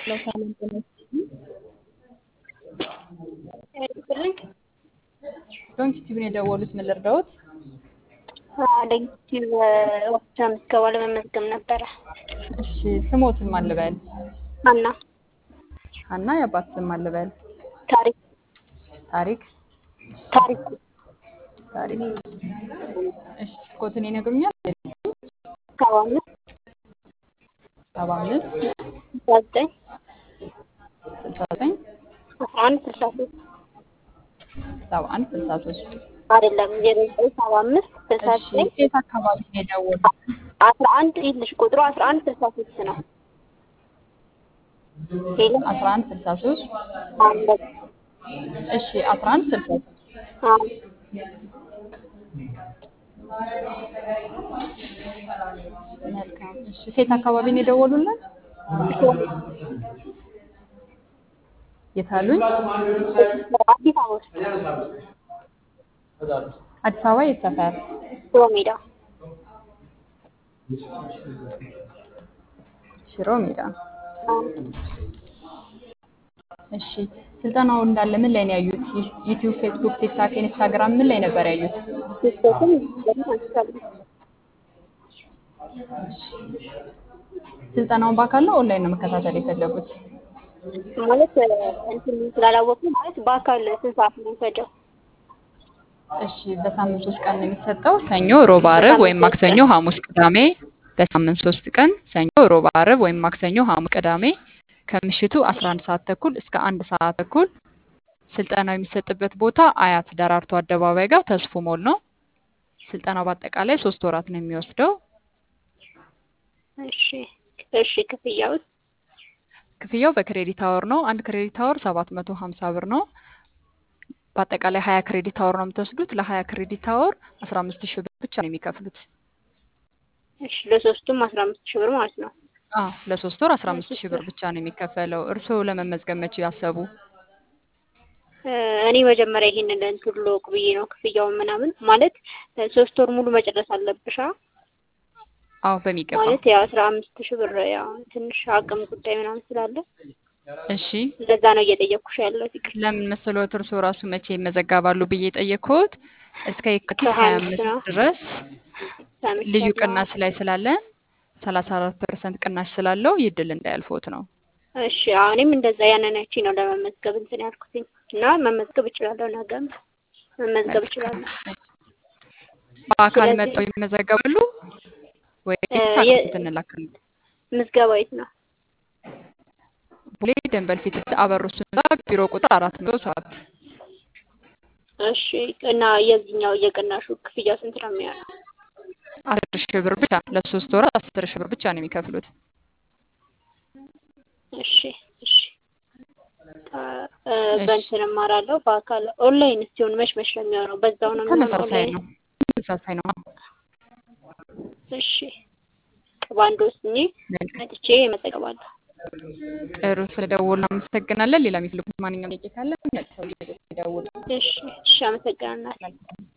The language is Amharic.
ለሰላም ጤና ይስጥልኝ። ዶንኪ ቲቪን የደወሉት ምን ልርዳዎት? ሌክቲቭ ወፍቻ ምዝገባ ለመመዝገብ ነበረ። እሺ ስሞትን ማን ልበል? ሀና ሀና የአባት ስም ማን ልበል? ታሪክ ታሪክ ታሪኩ ታሪክ። እሺ ስልኮትን ይነግሩኛል? ሰባ አምስት ሰባ አምስት ስልሳ ዘጠኝ ስልሳ ዘጠኝ አስራ አንድ ስልሳ ሶስት ሰባ አንድ ስልሳ ሶስት አይደለም ዜሮ ዘጠኝ ሰባ አምስት ስልሳ እሺ ዘጠኝ የት አካባቢ ነው የደወሉት? አስራ አንድ ይልሽ ቁጥሩ አስራ አንድ ስልሳ ሶስት ነው። ሄሎ አስራ አንድ ስልሳ ሶስት አንድ እሺ አስራ አንድ ስልሳ ሶስት አዎ መልካም። እሺ ሴት አካባቢ ነው የደወሉልን? የት አሉኝ? አዲስ አበባ ውስጥ አዲስ አበባ የት ሰፈር? ሽሮ ሜዳ ሽሮ ሜዳ። አዎ። እሺ ስልጠናው እንዳለ ምን ላይ ነው ያዩት? ዩቲዩብ፣ ፌስቡክ፣ ቲክታክ፣ ኢንስታግራም ምን ላይ ነበር ያዩት? ቲክቶክም ደግሞ አንስታለሁ። ስልጠናውን በአካል ነው ኦንላይን ነው መከታተል የፈለጉት? ማለት እንትን ስላላወቁ ማለት በአካል ስንት ሰዓት ነው የሚፈጀው? እሺ በሳምንት ሶስት ቀን ነው የሚሰጠው። ሰኞ፣ ሮብ፣ አርብ ወይም ማክሰኞ፣ ሐሙስ፣ ቅዳሜ። በሳምንት ሶስት ቀን ሰኞ፣ ሮብ፣ አርብ ወይም ማክሰኞ፣ ሐሙስ፣ ቅዳሜ ከምሽቱ 11 ሰዓት ተኩል እስከ አንድ ሰዓት ተኩል። ስልጠናው የሚሰጥበት ቦታ አያት ደራርቱ አደባባይ ጋር ተስፉ ሞል ነው። ስልጠናው በአጠቃላይ ሶስት ወራት ነው የሚወስደው። እሺ እሺ ክፍያውስ? ክፍያው በክሬዲት አወር ነው። አንድ ክሬዲት አወር 750 ብር ነው። በአጠቃላይ 20 ክሬዲት አወር ነው የምትወስዱት። ለ20 ክሬዲት አወር 15 ሺህ ብር ብቻ ነው የሚከፍሉት። እሺ ለሶስቱም አስራ አምስት ሺህ ብር ማለት ነው። አዎ ለሶስት ወር 15 ሺህ ብር ብቻ ነው የሚከፈለው። እርስዎ ለመመዝገብ መቼ ያሰቡ? እ እኔ መጀመሪያ ይሄንን እንትን ልወቅ ብዬ ነው ክፍያውን ምናምን ማለት እ ሶስት ወር ሙሉ መጨረስ አለብሻ አዎ በሚገባ ማለት ያው አስራ አምስት ሺህ ብር ያው ትንሽ አቅም ጉዳይ ምናምን ስላለ እሺ ለዛ ነው እየጠየኩሽ ያለሁት። ይቅር ለምን መሰሎት እርስዎ ራሱ መቼ ይመዘገባሉ ብዬ ጠየቅኩት። እስከ የካቲት ከሀያ ሀያ አምስት አምስት ነው ድረስ ልዩ ሰምቻለሁ። ቅናሽ ላይ ስላለን ሰላሳ አራት ፐርሰንት ቅናሽ ስላለው ይህ ድል እንዳያልፎት ነው። እሺ አዎ እኔም እንደዛ ያንን አይቼ ነው ለመመዝገብ እንትን ያልኩትኝ እና መመዝገብ እችላለሁ። ነገም መመዝገብ እችላለሁ። በአካል ስለዚህ መጥተው ይመዘገባሉ ወይስ እ የ- አካውንት እንላክልን? ምዝገባ የት ነው? ቦሌ ደንበል ፊት አበሩስ ህንፃ ቢሮ ቁጥር አራት መቶ ሰባት እሺ እና የዚህኛው የቅናሹ ክፍያ ስንት ነው የሚሆነው? አስር ሺህ ብር ብቻ ለሶስት ወራት አስር ሺህ ብር ብቻ ነው የሚከፍሉት። እሺ እሺ አ- እ እሺ በእንትን እማራለሁ በአካል ኦንላይን ሲሆን መች መች ነው የሚሆነው? በዛው ነው የሚሆነው ተመሳሳይ ኦንላይን? ነው ተመሳሳይ ነው። እሺ በአንድ ወስኜ መልካም መጥቼ እመዘገባለሁ። ጥሩ ስለደወሉ አመሰግናለን። ሌላ የሚፈልጉት ማንኛውም ጥያቄ ካለ መልሰው ይደውሉ። እሺ እሺ አመሰግናለሁ። መልካም